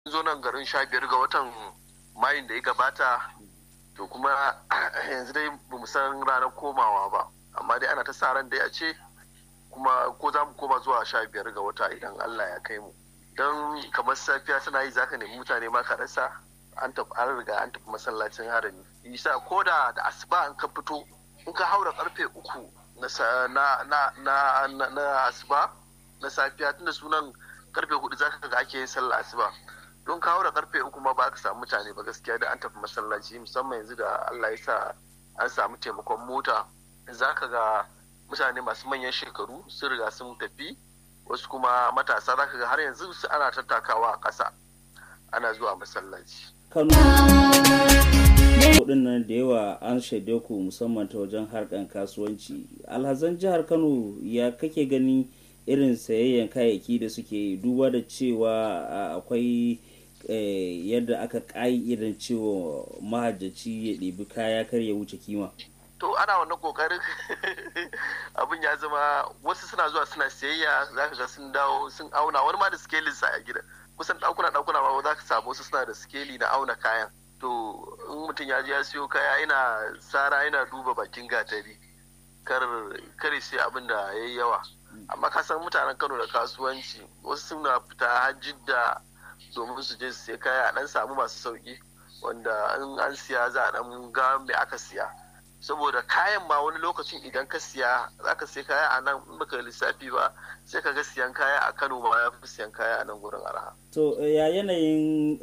zo nan garin sha biyar ga watan mayun da ya gabata to kuma yanzu dai ba mu san ranar komawa ba amma dai ana ta sa ran dai a ce kuma ko za mu koma zuwa sha biyar ga wata idan Allah ya kai mu don kamar safiya tana yi zaka nemi mutane ma ka rasa an tafi an riga an tafi masallacin harami isa ko da da asuba an ka fito in ka haura karfe uku na na na na asuba na safiya tunda sunan karfe hudu zaka ga ake yin sallah asuba don ka haura karfe uku ma ba ka samu mutane ba gaskiya da an tafi masallaci musamman yanzu da Allah ya sa an samu taimakon mota zaka ga mutane masu manyan shekaru sun riga sun tafi wasu kuma matasa zaka ga har yanzu su ana tattakawa a ƙasa ana zuwa masallaci kano kudin nan da yawa an shaide ku musamman ta wajen harkan kasuwanci alhazan jihar kano ya kake gani irin sayayyan kayayyaki da suke duba da cewa akwai yadda aka irin cewa mahajjaci ya ɗebi kaya kar ya wuce kima to ana wannan kokarin abin ya zama wasu suna zuwa suna sayayya za ka ga sun dawo sun auna wani ma da skelin sa a gida kusan ɗakuna ɗakuna ma za ka samu wasu suna da skeli na auna kayan to in mutum ya je ya siyo kaya ina tsara yana duba bakin gatari kar kare sai abin da ya yi yawa amma ka san mutanen kano da kasuwanci wasu suna fita hajjidda domin su je su sai kaya a dan samu masu sauki wanda in an siya za a dan ga me aka siya saboda kayan ma wani lokacin idan ka siya za ka sai kaya a nan in baka lissafi ba sai ka ga siyan kaya a kano ma ya fi siyan kaya a nan gurin araha. to ya yanayin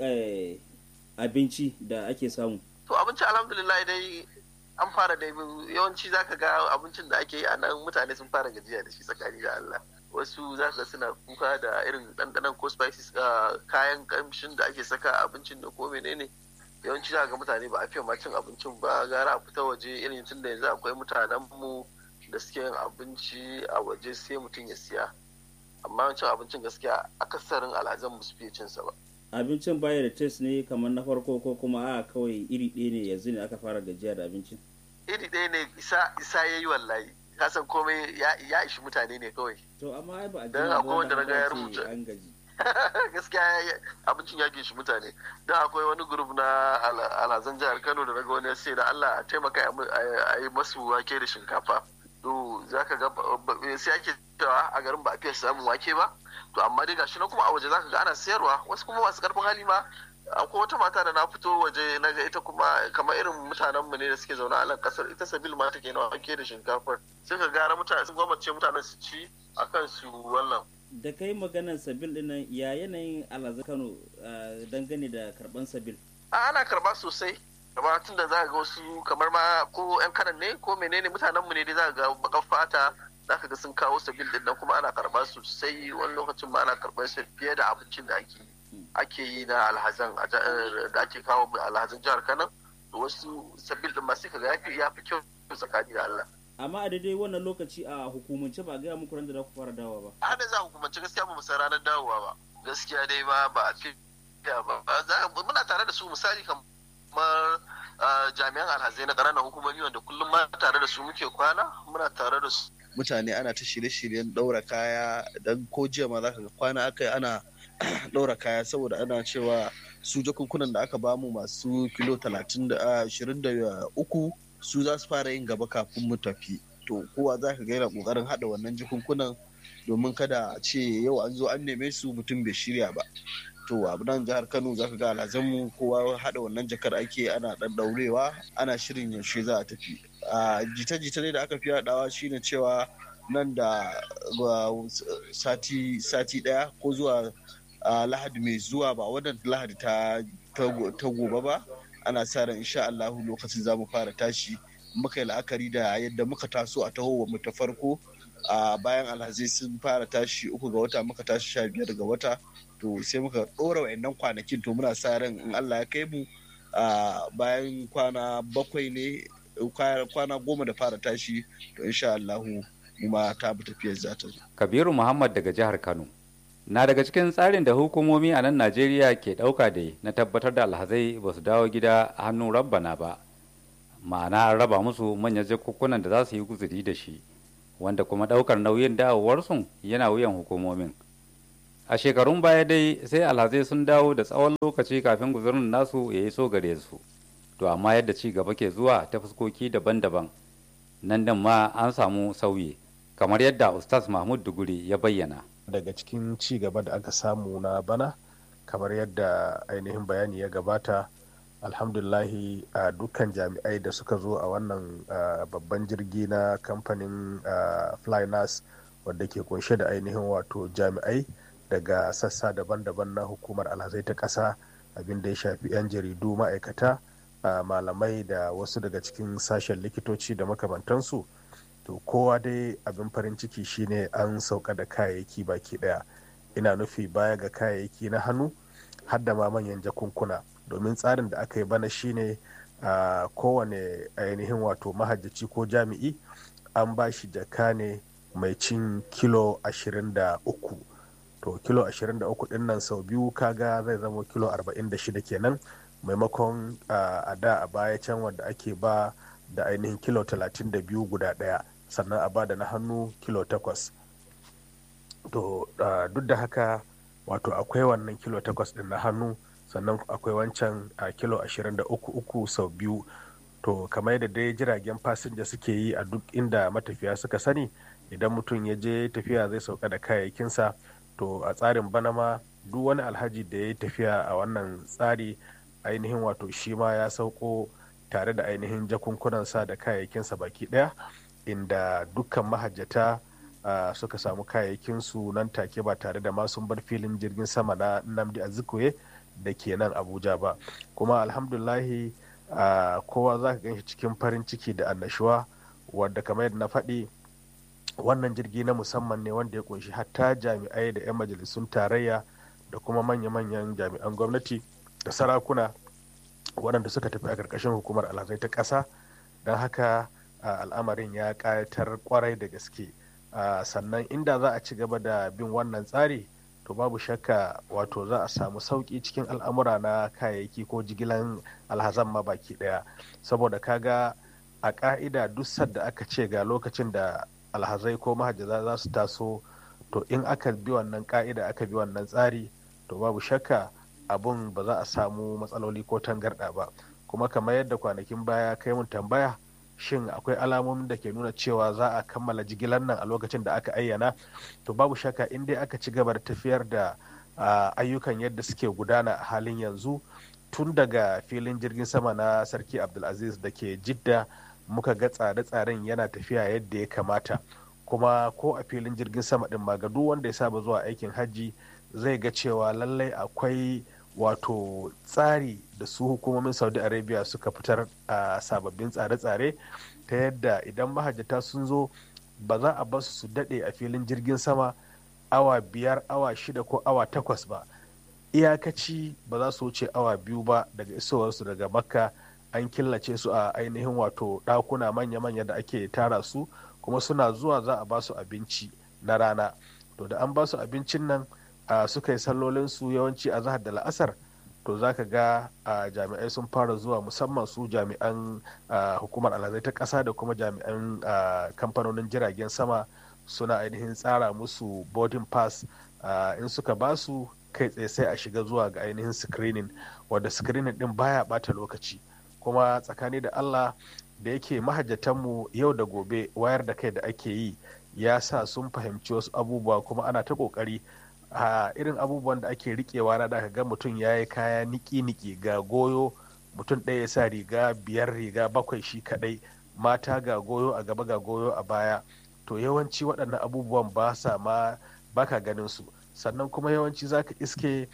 abinci da ake samu to abinci alhamdulillah dai an fara da yawanci za ka ga abincin da ake yi a nan mutane sun fara gajiya da shi tsakani da Allah wasu za ka suna kuka da irin ɗanɗanon ko spices kayan kamshin da ake saka abincin da ko menene yawanci za ga mutane ba a fiye ma cin abincin ba gara a fita waje irin tun da yanzu akwai mutanen mu da suke yin abinci a waje sai mutum ya siya amma cin abincin gaskiya akasarin alhazan mu su fiye cin sa ba abincin baya da test ne kamar na farko ko kuma a kawai iri ɗaya ne yanzu ne aka fara gajiya da abincin iri ɗaya ne isa isa yayi wallahi kasan komai ya ishi mutane ne kawai to amma ai ba a dan akwai wanda na ga ya rubuta an gaji gaskiya abincin ya gishi mutane don akwai wani grup na alhazan jihar kano da naga wani sai da allah a taimaka a yi masu wake da shinkafa to za ka ga sai ake cewa a garin ba a fiye samun wake ba to amma dai gashi na kuma a waje za ka ga ana sayarwa wasu kuma masu karfin hali ma akwai wata mata da na fito waje na ga ita kuma kamar irin mutanen mu ne da suke zaune a nan kasar ita sabil ma take na wake da shinkafar sai ka gara mutane sun gwamnati mutanen su ci akan su wannan da kai maganar sabil dinnan ya yanayin alhazan kano dangane da karban sabil ana karba sosai kamar tun da za ga wasu kamar ma ko yan kanan ne ko menene mutanen mu ne dai za ga bakan fata za ka ga sun kawo sabil din nan kuma ana karba sosai wani lokacin ma ana karbar sa fiye da abincin da ake ake yi na alhazan da ake kawo alhazan jihar kano wasu sabil din ma sai ka ga ya fi kyau tsakani da Allah amma a daidai wannan lokaci a hukumance ba a gaya muku da za ku fara dawowa ba a da za hukumance gaskiya ba mu san ranar dawowa ba gaskiya dai ba ba a fi ba muna tare da su misali kamar jami'an alhazai na ƙananan hukumomi wanda kullum ma tare da su muke kwana muna tare da su mutane ana ta shirye-shiryen ɗaura kaya dan ko jiya ma za ka ga kwana aka yi ana ɗaura kaya saboda ana cewa su jakunkunan da aka bamu masu kilo talatin da ashirin da uku su za su fara yin gaba kafin mu tafi to kowa za ka gaira kokarin hada wannan jikunkunan domin kada a ce yau an zo an neme su mutum bai shirya ba to a nan jihar kano za ka ga alhazanmu kowa hada wannan jakar ake ana dan daurewa ana shirin yaushe za a tafi a jita-jita ne da aka fi haɗawa shine cewa nan da sati sati daya ko zuwa lahadi mai zuwa ba wannan lahadi ta gobe ba ana sa ran insha Allah lokacin za mu fara tashi muka yi la'akari da yadda muka taso a taho mu ta farko a bayan alhazai sun fara tashi uku ga wata muka tashi sha biyar ga wata to sai muka ɗora wa'annan kwanakin to muna sa ran in Allah ya kai mu a bayan kwana bakwai ne kwana goma da fara tashi to insha Allah mu ma ta bi tafiyar za ta zo. Kabiru Muhammad daga jihar Kano. na daga cikin tsarin da hukumomi a nan najeriya ke ɗauka da na tabbatar da alhazai ba su dawo gida a hannun rabbana ba ma'ana an raba musu manyan jakukkunan da za su yi guzuri da shi wanda kuma ɗaukar nauyin dawowarsu yana wuyan hukumomin a shekarun baya dai sai alhazai sun dawo da tsawon lokaci kafin guzurin nasu ya iso gare su to amma yadda ci gaba ke zuwa ta fuskoki daban-daban nan da ma an samu sauyi kamar yadda ustaz mahmud duguri ya bayyana daga cikin ci gaba da aka samu na bana kamar yadda ainihin bayani ya gabata alhamdulahi a dukkan jami'ai da suka zo a wannan babban jirgi na kamfanin flynas wadda ke kunshe da ainihin wato jami'ai daga sassa daban-daban na hukumar alhazai ta ƙasa abin da ya shafi 'yan jaridu ma'aikata malamai da wasu daga cikin sashen likitoci da makamantansu to kowa dai abin farin ciki shine an sauka da kayayyaki baki daya ina nufi baya ga kayayyaki na hannu har da ma manyan jakunkuna domin tsarin da aka yi bana shine a kowane ainihin wato mahajjaci ko jami'i an ba shi jaka ne mai cin kilo 23 to kilo 23 din nan sau biyu kaga zai zama kilo 46 kenan maimakon a da a baya can wanda ake ba da ainihin kilo 32 guda daya sannan a ba da na hannu kilo 8 to duk da haka wato akwai wannan kilo 8 din na hannu sannan akwai wancan a kilo 23 sau biyu to kamar yadda dai jiragen fasinja suke yi a duk inda matafiya suka sani idan mutum ya je tafiya zai sauka da kayayyakinsa to a tsarin bana ma duk wani alhaji da ya yi tafiya a wannan tsari ainihin wato shi ma ya sauko tare da ainihin jakunkunansa da kayayyakinsa baki daya inda dukkan mahajjata uh, suka samu kayayyakinsu nan take ba tare da masu bar filin jirgin sama na namdi azikwe da ke nan abuja ba kuma alhamdulahi uh, kowa za ka ganshi cikin farin ciki da annashuwa wadda kamar yadda na faɗi wannan jirgi na musamman ne wanda ya kunshi hatta jami'ai da 'yan majalisun tarayya da kuma manya-manyan jami'an gwamnati da sarakuna waɗanda suka tafi a ƙarƙashin hukumar alhazai ta ƙasa don haka al'amarin ya ƙayatar kwarai da gaske sannan inda za a ci gaba da bin wannan tsari to babu shakka wato za a samu sauƙi cikin al'amura na kayayyaki ko jigilan alhazan ma baki ɗaya saboda kaga a ƙa'ida duk sadda aka ce ga lokacin da alhazai ko mahajjaza za su taso to in aka bi wannan ƙa'ida aka bi wannan tsari to babu shakka abun ba za a samu matsaloli ko tangarɗa ba kuma kamar yadda kwanakin baya kai mun tambaya shin akwai alamomin da ke nuna cewa za a kammala jigilar nan a lokacin da aka ayyana to babu shakka in dai aka ci gaba da tafiyar da ayyukan yadda suke gudana a halin yanzu tun daga filin jirgin sama na sarki abdulaziz da ke jidda muka ga tsare-tsaren yana tafiya yadda ya kamata kuma ko a filin jirgin sama din ma ga duk wanda ya saba zuwa aikin hajji zai ga cewa lallai akwai wato tsari da su hukumomin saudi arabia suka fitar a sababbin tsare-tsare ta yadda idan mahajjata sun zo ba za a basu su daɗe a filin jirgin sama awa biyar awa shida ko awa takwas ba iyakaci ba za su wuce awa biyu ba daga isowarsu daga makka an killace su a ainihin wato ɗakuna manya-manya da ake tara su kuma suna zuwa za a basu abinci na rana to da an basu abincin nan Uh, suka yi sallolinsu yawanci a zahar da la'asar to za ka ga uh, jami'ai sun fara zuwa musamman su jami'an uh, hukumar alhazai ta ƙasa da kuma jami'an kamfanonin jiragen sama suna ainihin tsara musu boarding pass in suka ba su kai tsaye sai a shiga zuwa ga ainihin screening wadda screening din baya bata lokaci kuma tsakani da allah da yake mahajjatanmu yau da gobe wayar da kai da ake yi ya sa sun fahimci wasu abubuwa kuma ana ta kokari a irin abubuwan da ake rikewa na da ga mutum ya yi kaya niki-niki ga goyo mutum ɗaya ya sa riga biyar riga bakwai shi kadai mata ga goyo a gaba ga goyo a baya to yawanci waɗannan abubuwan ba sa ma baka ganin su sannan kuma yawanci za ka iske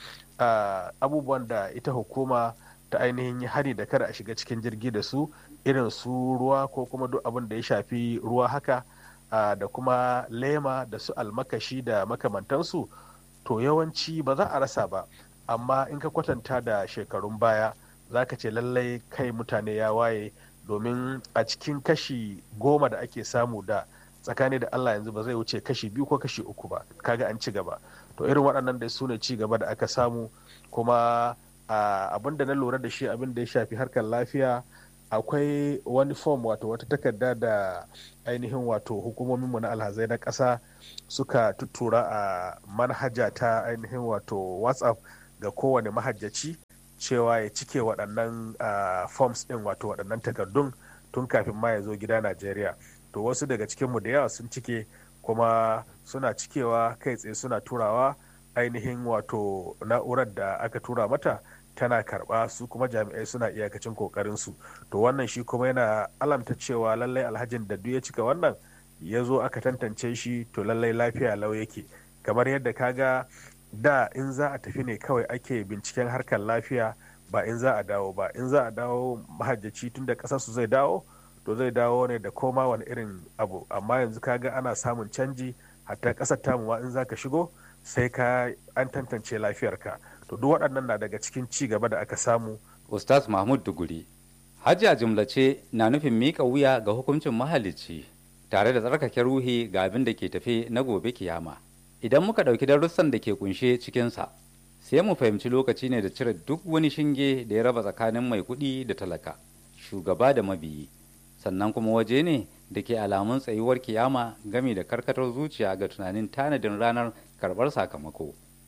abubuwan da ita hukuma ta ainihin yi hari da kada a shiga cikin jirgi da su irin su ruwa ko kuma duk abin da ya shafi ruwa haka da kuma lema da su almakashi da makamantansu to yawanci ba za a rasa ba amma in ka kwatanta da shekarun baya za ka ce lallai kai mutane ya waye domin a cikin kashi goma da ake samu da tsakani da allah yanzu ba zai wuce kashi biyu ko kashi uku ba kaga an ci gaba to irin waɗannan da su ne ci gaba da aka samu kuma abin da na lura da shi abin da ya shafi harkar lafiya akwai wani form wato wata takarda da ainihin wato hukumominmu na alhazai na ƙasa suka tuttura a manhaja ta ainihin wato whatsapp ga kowane mahajjaci cewa ya cike waɗannan forms ɗin wato waɗannan takardun tun kafin ma ya zo gida najeriya to wasu daga cikinmu da yawa sun cike kuma suna cikewa kai tsaye suna turawa ainihin wato na'urar da aka tura mata tana karba su kuma jami'ai suna iyakacin kokarin su to wannan shi kuma yana alamta cewa lallai alhajin da duk ya cika wannan ya zo aka tantance shi to lallai lafiya lau yake kamar yadda kaga da in za a tafi ne kawai ake binciken harkar lafiya ba in za a dawo ba in za a dawo mahajjaci tun da kasarsu zai dawo to zai dawo ne da koma wani irin abu amma yanzu kaga ana samun canji hatta kasar tamu ma in za ka shigo sai ka an tantance lafiyarka to duk waɗannan na daga cikin ci gaba da aka samu ustaz mahmud duguri hajji a jumlace na nufin miƙa wuya ga hukuncin mahalicci tare da tsarkake ruhi ga abin da ke tafe na gobe kiyama idan muka ɗauki darussan da ke kunshe cikinsa sai mu fahimci lokaci ne da cire duk wani shinge da ya raba tsakanin mai kuɗi da talaka shugaba da mabiyi sannan kuma waje ne da ke alamun tsayuwar kiyama game da karkatar zuciya ga tunanin tanadin ranar karɓar sakamako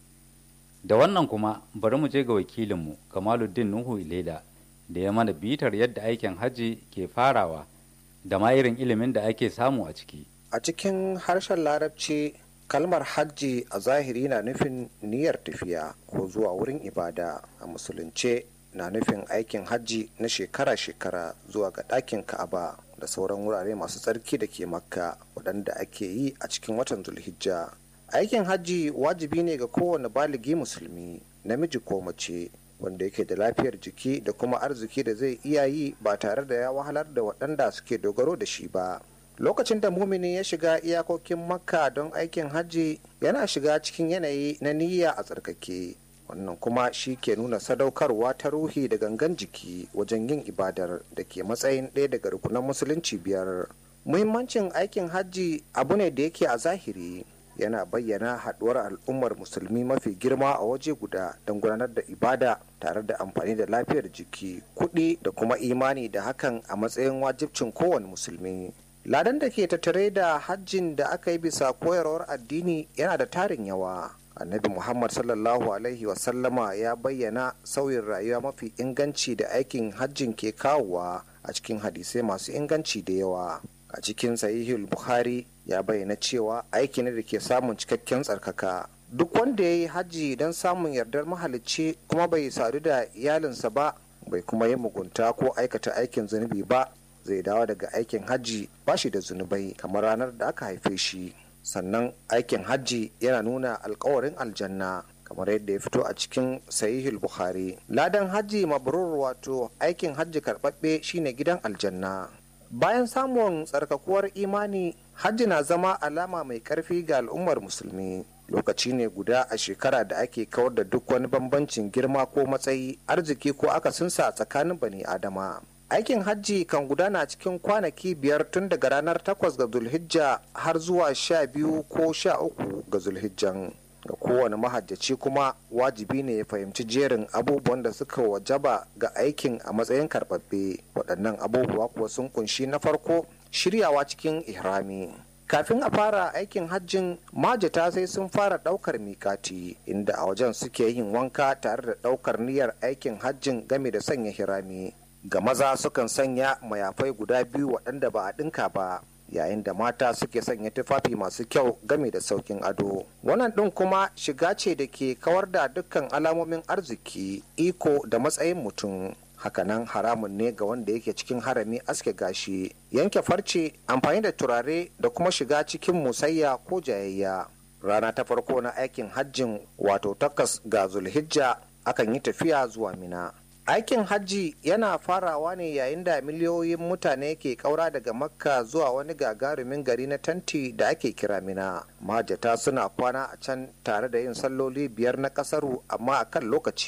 da wannan kuma bari mu je ga wakilinmu kamaluddin nuhu ilela da ya mana bitar yadda aikin hajji ke farawa da ma irin ilimin da ake samu a ciki a cikin harshen larabci kalmar hajji a zahiri na nufin niyyar tafiya ko zuwa wurin ibada a musulunce na nufin aikin hajji na shekara-shekara zuwa ga ɗakin ka'aba da sauran wurare masu tsarki da ke makka waɗanda ake yi a cikin watan zulhijja aikin hajji wajibi ne ga kowane baligi musulmi namiji ko mace wanda yake da lafiyar jiki da kuma arziki da zai iya yi ba tare da ya wahalar da waɗanda suke dogaro da shi ba lokacin da mumini ya shiga iyakokin makka don aikin hajji yana shiga cikin yanayi na niyya a tsarkake wannan kuma shi ke nuna sadaukarwa ta ruhi da gangan jiki wajen yin ibadar da ke matsayin ɗaya daga rukunan musulunci biyar muhimmancin aikin hajji abu ne da yake a zahiri yana bayyana haɗuwar al'ummar musulmi mafi girma a waje guda don gudanar da ibada tare da amfani da lafiyar jiki kuɗi da kuma imani da hakan a matsayin wajibcin kowane musulmi ladan da ke tattare da hajjin da aka yi bisa koyarwar addini yana da tarin yawa annabi muhammad sallallahu alaihi wasallama ya bayyana sauyin rayuwa mafi inganci da aikin hajjin ke kawowa a cikin hadisai masu inganci da yawa a cikin sahihul bukhari ya bayyana cewa aiki ne da ke samun cikakken tsarkaka duk wanda ya yi hajji don samun yardar mahalicci kuma bai sadu da iyalinsa ba bai kuma yi mugunta ko aikata aikin zunubi ba zai dawo daga aikin hajji ba shi da zunubai kamar ranar da aka haife shi sannan aikin hajji yana nuna alkawarin aljanna kamar yadda ya fito a cikin sahihul bukhari ladan hajji mabrur wato aikin hajji karɓaɓɓe shine gidan aljanna bayan samun tsarkakuwar imani hajji na zama alama mai karfi ga al'ummar musulmi lokaci ne guda a shekara da ake kawar da duk wani bambancin girma ko matsayi arziki ko akasinsa tsakanin bani adama aikin hajji kan gudana cikin kwanaki biyar tun daga ranar takwas ga zulhijja har zuwa sha biyu ko sha uku ga zulhijjan ga kowane mahajjaci kuma wajibi ne ya fahimci jerin abubuwan da suka wajaba ga aikin a matsayin karbabbe waɗannan abubuwa kuwa sun kunshi na farko shiryawa cikin ihrami kafin a fara aikin hajjin majata sai sun fara ɗaukar mikati inda a wajen suke yin wanka tare da ɗaukar niyyar aikin hajjin game da sanya hirami ga maza sukan sanya mayafai guda biyu waɗanda ba a ɗinka ba yayin da mata suke sanya tufafi masu kyau game da saukin ado wannan ɗin kuma shiga ce da ke kawar da dukkan alamomin arziki iko da matsayin mutum hakanan haramun ne ga wanda yake cikin harami aske gashi yanke farce amfani da turare da kuma shiga cikin musayya ko jayayya rana ta farko na aikin hajjin wato takas ga zulhijja akan yi tafiya zuwa mina aikin hajji yana farawa ne yayin da miliyoyin mutane ke kaura daga makka zuwa wani gagarumin gari na tanti da ake kira mina majata suna kwana a can tare da yin salloli biyar na kasaru amma a kan lokaci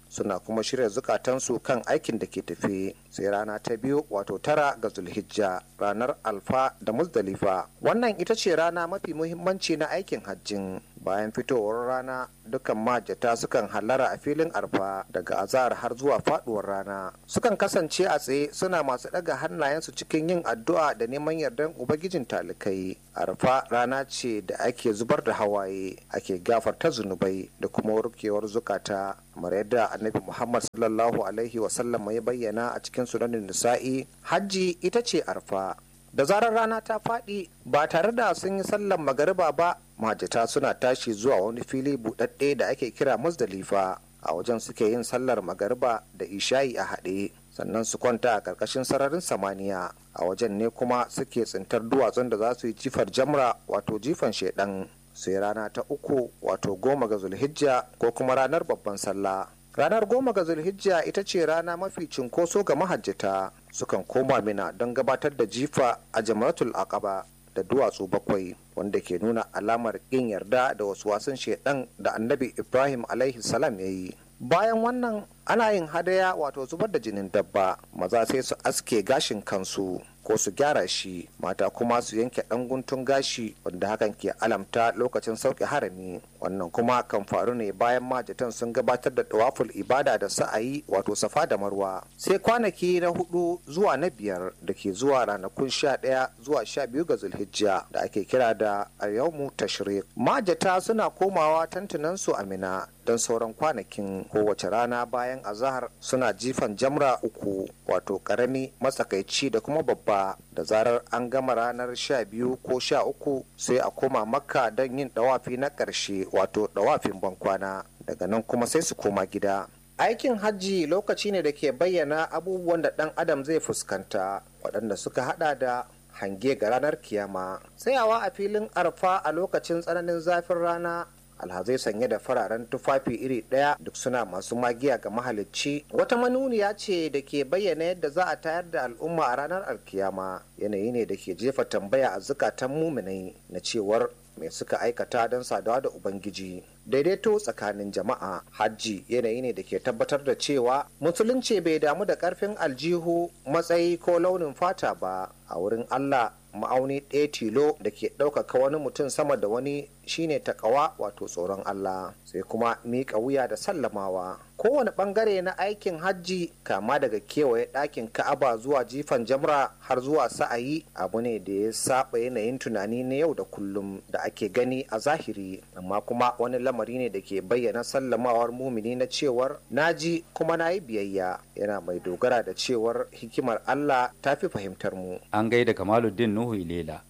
suna kuma shirya zukatansu kan aikin da ke tafe sai rana ta biyu wato tara ga zulhijja ranar alfa da muzdalifa wannan ita ce rana mafi muhimmanci na aikin hajjin bayan fitowar rana dukkan majata sukan hallara a filin arfa daga azahar har zuwa faduwar rana sukan kasance a tsaye suna masu daga hannayensu cikin yin addu'a da neman yardan ubangijin talikai arfa rana ce da ake zubar da hawaye ake gafarta zunubai da kuma warkewar zukata kamar yadda annabi muhammad sallallahu alaihi wasallam ya bayyana a cikin sunanin nisa'i hajji ita ce arfa da zarar rana ta faɗi ba tare da sun yi sallan magariba ba majata suna tashi zuwa wani fili buɗaɗɗe da ake kira musdalifa a wajen suke yin sallar magariba da isha'i a haɗe sannan su kwanta a ƙarƙashin sararin samaniya a wajen ne kuma suke tsintar duwatsun da za su yi jifar jamra wato jifan shaidan sai rana ta uku wato goma ga zulhijja ko kuma ranar babban sallah ranar goma ga zulhijja ita ce rana mafi cinkoso ga mahajjata sukan koma mina don gabatar da jifa a jamratul aqaba da duwatsu bakwai wanda ke nuna alamar ƙin yarda da wasu wasan shaidan da annabi ibrahim alaihi salam ya yi bayan wannan ana yin hadaya wato zubar da jinin dabba maza sai su aske gashin kansu ko su gyara shi mata kuma su yanke ɗan guntun gashi wanda hakan ke alamta lokacin sauke harami wannan kuma kan faru ne bayan majatan sun gabatar da tawaful ibada da sa'ayi wato safa da marwa sai kwanaki na hudu zuwa na biyar da ke zuwa ranakun sha ɗaya zuwa sha biyu ga zulhijja da ake kira da ayyaumu tashrik majata suna komawa tantunansu amina don sauran kwanakin kowace rana bayan azahar suna jifan jamra uku wato karami matsakaici da kuma babba da zarar an gama ranar sha biyu ko sha uku sai a koma makka don yin dawafi na ƙarshe wato dawafin bankwana daga nan kuma sai su koma gida aikin hajji lokaci ne da ke bayyana abubuwan da ɗan adam zai fuskanta waɗanda suka hada da hange ga ranar kiyama tsayawa a filin arfa a lokacin tsananin zafin rana alhazai sanye da fararen tufafi iri ɗaya duk suna masu magiya ga mahalicci wata manuniya ce da ke bayyana yadda za a tayar da al'umma a ranar alkiyama yanayi ne da ke jefa tambaya a zukatan muminai na cewar mai suka aikata don sadawa da ubangiji daidaito tsakanin jama'a hajji yanayi ne da ke tabbatar da cewa musulunci bai damu da karfin aljihu matsayi ko launin fata ba a wurin allah ma'auni ɗaya tilo da ke ɗaukaka wani mutum sama da wani shine takawa wato tsoron Allah sai kuma miƙa wuya da sallamawa kowane ɓangare na aikin hajji kama daga kewaye ɗakin ka'aba zuwa jifan jamra har zuwa sa'ayi abu ne da ya saba yanayin tunani na yau da kullum da ake gani a zahiri amma kuma wani lamari ne da ke bayyana sallamawar mumini na cewar naji kuma na yi biyayya yana mai dogara da cewar hikimar Allah ta fi fahimtar mu an gaida kamaluddin nuhu ilela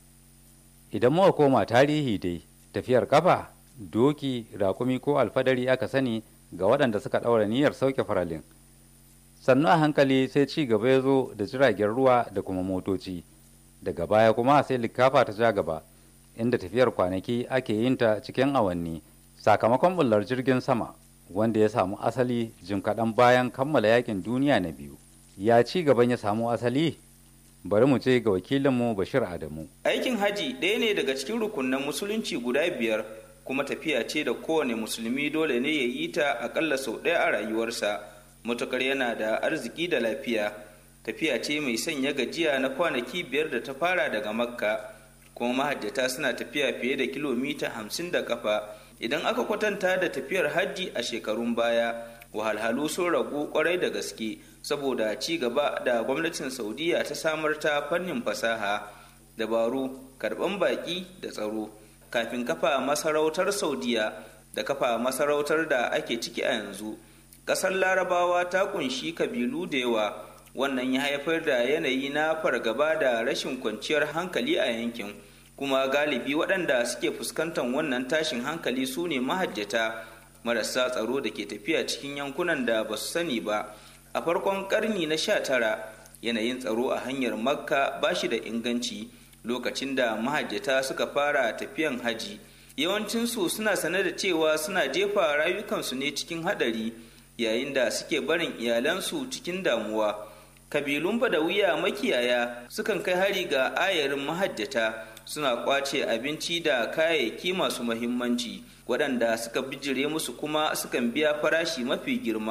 idan muka koma tarihi dai tafiyar kafa doki rakumi ko alfadari aka sani ga waɗanda suka ɗaura niyyar sauke faralin sannu a hankali sai ci gaba ya zo da jiragen ruwa da kuma motoci daga baya kuma sai likafa ta ja gaba inda tafiyar kwanaki ake yin ta cikin awanni sakamakon bullar jirgin sama wanda ya samu asali jim kaɗan bayan kammala yakin duniya na biyu ya ci gaban ya samu asali bari mu ce ga wakilinmu bashir adamu aikin haji ɗaya ne daga cikin rukunan musulunci guda biyar kuma tafiya ce da kowane musulmi dole ne ya yi ta akalla sau ɗaya a rayuwarsa matukar yana da arziki da lafiya tafiya ce mai sanya gajiya na kwanaki biyar da ta fara daga makka kuma mahajjata suna tafiya fiye da kilomita hamsin da kafa idan aka kwatanta da tafiyar hajji a shekarun baya wahalhalu sun ragu kwarai da gaske saboda ci gaba da gwamnatin saudiya ta samar ta fannin fasaha dabaru karban baki da tsaro kafin kafa masarautar saudiya da kafa masarautar da ake ciki a yanzu ƙasar larabawa ta kunshi kabilu da yawa wannan ya haifar da yanayi na fargaba da rashin kwanciyar hankali a yankin kuma galibi waɗanda suke fuskantar wannan tashin hankali su ne mahajjata marasa tsaro da ke tafiya cikin yankunan da ba su sani ba a farkon karni na sha tara yanayin tsaro a hanyar makka ba shi da inganci lokacin da mahajjata suka fara tafiyan haji yawancinsu suna sane da cewa suna jefa rayukansu ne cikin hadari yayin da suke barin iyalansu cikin damuwa kabilun badawiya makiyaya sukan kai hari ga ayarin mahajjata suna kwace abinci da kayayyaki masu mahimmanci waɗanda suka bijire musu kuma sukan biya farashi mafi girma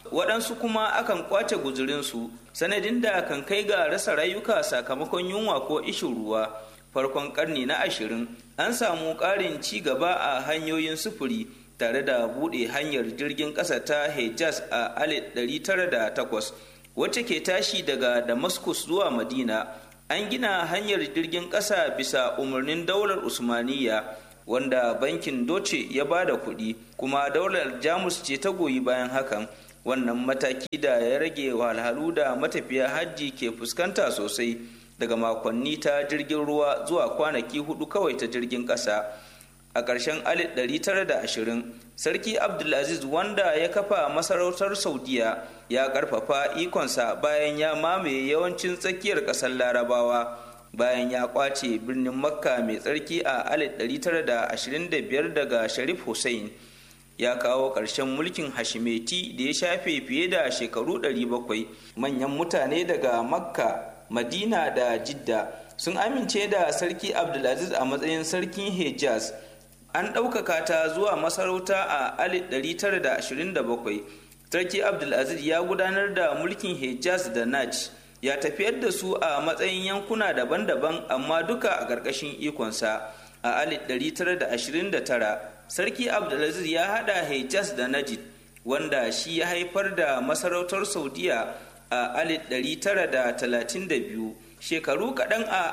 waɗansu kuma akan kwace guzurinsu sanadin da kan kai ga rasa rayuka sakamakon yunwa ko ishin ruwa farkon karni na ashirin an samu ƙarin ci gaba a hanyoyin sufuri tare da buɗe hanyar jirgin ƙasa ta hejaz a 1908 wacce ke tashi daga damascus zuwa madina an gina hanyar jirgin ƙasa bisa umarnin daular usmaniya wanda bankin doce ya ba da kuɗi kuma daular jamus ce ta goyi bayan hakan wannan mataki da ya rage wahalhalu da matafiya hajji ke fuskanta sosai daga makonni ta jirgin ruwa zuwa kwanaki hudu kawai ta jirgin ƙasa a ƙarshen 1920 sarki abdulaziz wanda ya kafa masarautar saudiya ya ƙarfafa ikonsa bayan ya mamaye yawancin tsakiyar ƙasar larabawa bayan ya kwace birnin makka mai tsarki a 1925 daga sharif hussein ya kawo ƙarshen mulkin hashimeti da ya shafe fiye da shekaru 700 manyan mutane daga makka madina da jidda sun amince da sarki abdulaziz a matsayin sarkin hejaz an ɗaukaka ta zuwa masarauta a 1927 sarki abdulaziz ya gudanar da mulkin hejaz da naj ya tafiyar da su a matsayin yankuna daban-daban amma duka a ƙarƙashin ikonsa a 1929 sarki abdulaziz ya haɗa hejaz da najid wanda shi ya haifar da masarautar saudiya a 1932 shekaru kaɗan a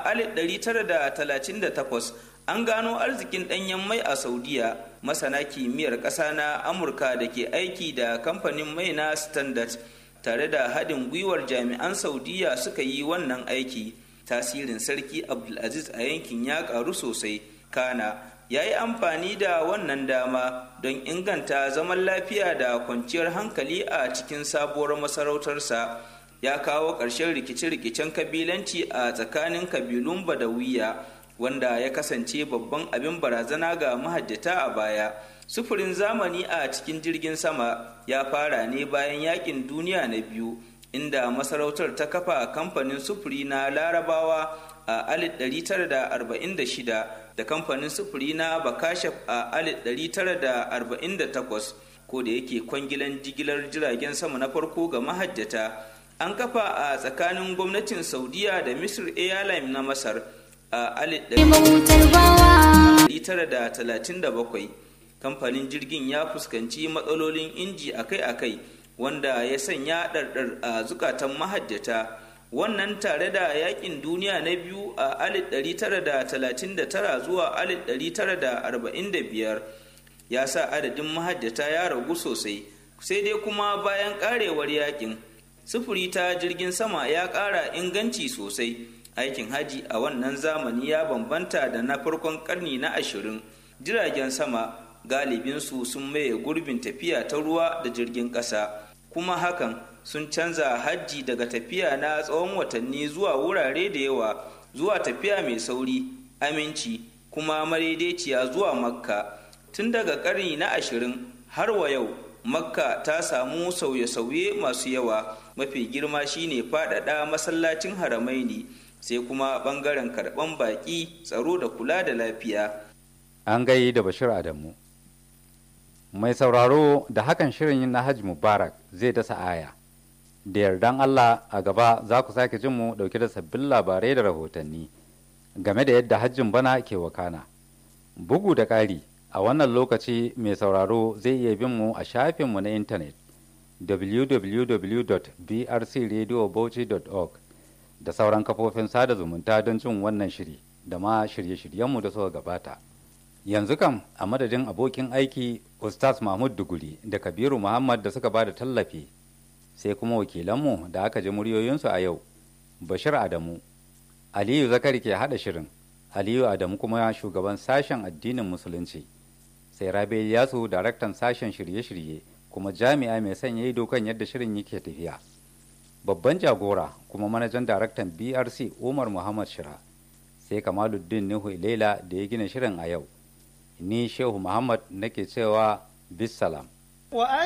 1938 an gano arzikin ɗanyen mai a saudiya masana kimiyyar ƙasa na amurka da ke aiki da kamfanin mai na standard tare da haɗin gwiwar jami'an saudiya suka yi wannan aiki tasirin sarki abdulaziz a yankin ya ƙaru sosai kana ya yi amfani da wannan dama don inganta zaman lafiya da kwanciyar hankali a cikin sabuwar masarautarsa ya kawo ƙarshen rikice-rikicen kabilanci a tsakanin kabilun badawiya wanda ya kasance babban abin barazana ga mahajjata a baya sufurin zamani a cikin jirgin sama ya fara ne bayan yakin duniya na biyu inda masarautar ta kafa kamfanin sufuri na larabawa a 1946 da kamfanin sufuri na bakashaf a 1948 ko da yake kwangilan jigilar jiragen sama na farko ga mahajjata an kafa a tsakanin gwamnatin saudiya da misir airline na masar a 1937 kamfanin jirgin ya fuskanci matsalolin inji akai-akai wanda ya sanya ɗarɗar a zukatan mahajjata wannan tare da yakin duniya na biyu a 1939 zuwa 1945 ya sa adadin mahajjata ya ragu sosai sai dai kuma bayan karewar yakin sufuri ta jirgin sama ya ƙara inganci sosai aikin haji a wannan zamani ya bambanta da na farkon karni na ashirin jiragen sama galibinsu sun maye gurbin tafiya ta ruwa da jirgin ƙasa kuma hakan sun canza hajji daga tafiya na tsawon watanni zuwa wurare da yawa zuwa tafiya mai sauri aminci kuma madaidaiciya zuwa makka tun daga karni na ashirin har wa yau makka ta samu sauye-sauye masu yawa mafi girma shine faɗaɗa masallacin haramaini sai kuma ɓangaren karɓan baƙi tsaro da kula da lafiya an gai da bashir adamu mai sauraro da hakan shirin na hajji mubarak zai dasa aya da yardan allah a gaba za ku sake jin mu dauke da sabbin labarai da rahotanni game da yadda hajjin bana ke wakana bugu da ƙari a wannan lokaci mai sauraro zai iya bin mu a shafinmu na intanet www.brcradiobauchi.org da sauran kafofin sada zumunta don jin wannan shiri da ma shirye-shiryenmu da suka gabata yanzu kam a madadin abokin aiki ustaz mahmud duguri da kabiru muhammad da suka ba da tallafi sai kuma wakilanmu da aka ji muryoyinsu a yau bashir adamu aliyu zakari ke hada shirin aliyu adamu kuma shugaban sashen addinin musulunci sai rabe yasu daraktan sashen shirye-shirye kuma jami'a mai sanya ido kan yadda shirin yake tafiya babban jagora kuma manajan daraktan brc umar muhammad shira sai kamaluddin nuhu ilela da ya gina shirin a yau ni shehu muhammad nake cewa bisalam